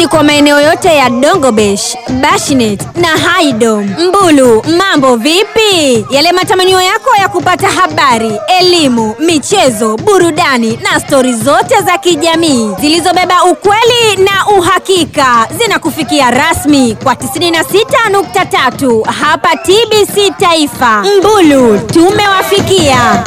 kwa maeneo yote ya Dongobesh, Bashinet na Haidom. Mbulu, mambo vipi? Yale matamanio yako ya kupata habari, elimu, michezo, burudani na stori zote za kijamii zilizobeba ukweli na uhakika zinakufikia rasmi kwa 96.3 hapa TBC Taifa. Mbulu, tumewafikia.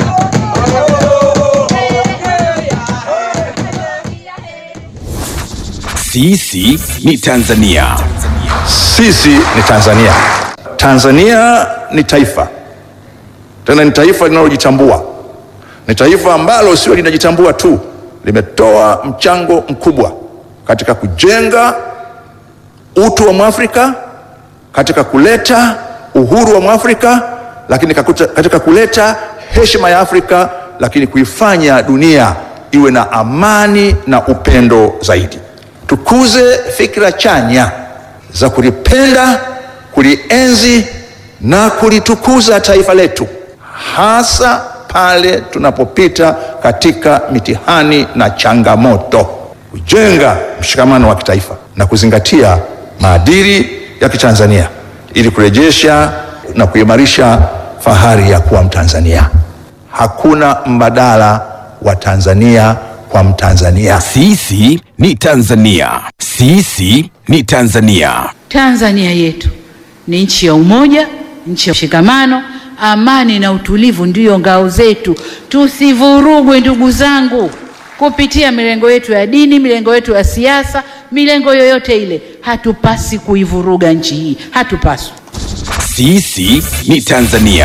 Sisi ni Tanzania. Sisi ni Tanzania. Tanzania ni taifa, tena ni taifa linalojitambua. Ni taifa ambalo sio linajitambua tu, limetoa mchango mkubwa katika kujenga utu wa Mwafrika, katika kuleta uhuru wa Mwafrika, lakini kakuta- katika kuleta heshima ya Afrika, lakini kuifanya dunia iwe na amani na upendo zaidi. Tukuze fikra chanya za kulipenda, kulienzi na kulitukuza taifa letu, hasa pale tunapopita katika mitihani na changamoto, kujenga mshikamano wa kitaifa na kuzingatia maadili ya Kitanzania ili kurejesha na kuimarisha fahari ya kuwa Mtanzania. Hakuna mbadala wa Tanzania kwa Mtanzania. Sisi ni Tanzania. Sisi ni Tanzania. Tanzania yetu ni nchi ya umoja, nchi ya mshikamano, amani na utulivu ndiyo ngao zetu. Tusivurugwe ndugu zangu, kupitia milengo yetu ya dini, milengo yetu ya siasa, milengo yoyote ile. Hatupasi kuivuruga nchi hii, hatupaswi. Sisi ni Tanzania.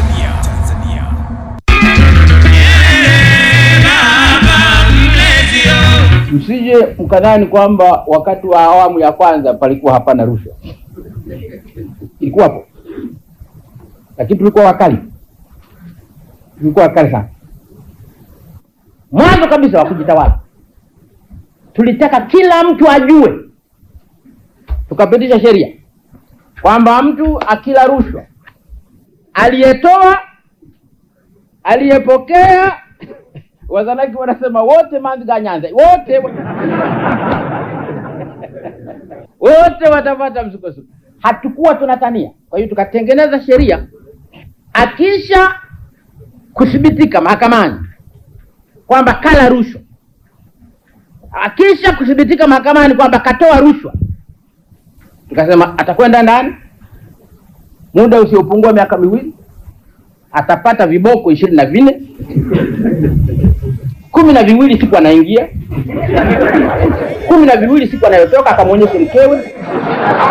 Msije mkadhani kwamba wakati wa awamu ya kwanza palikuwa hapana rushwa, ilikuwapo, lakini tulikuwa wakali, tulikuwa wakali sana. Mwanzo kabisa wa kujitawala, tulitaka kila mtu ajue, tukapitisha sheria kwamba mtu akila rushwa, aliyetoa, aliyepokea Wazanaki wanasema wote manziga nyanza wote wote watapata msukosuko. Hatukuwa tunatania, kwa hiyo tukatengeneza sheria, akisha kuthibitika mahakamani kwamba kala rushwa, akisha kuthibitika mahakamani kwamba katoa rushwa, tukasema atakwenda ndani muda usiopungua miaka miwili, atapata viboko ishirini na vinne kumi na viwili siku anaingia, kumi na viwili siku anayotoka, akamwonyeshe mkewe,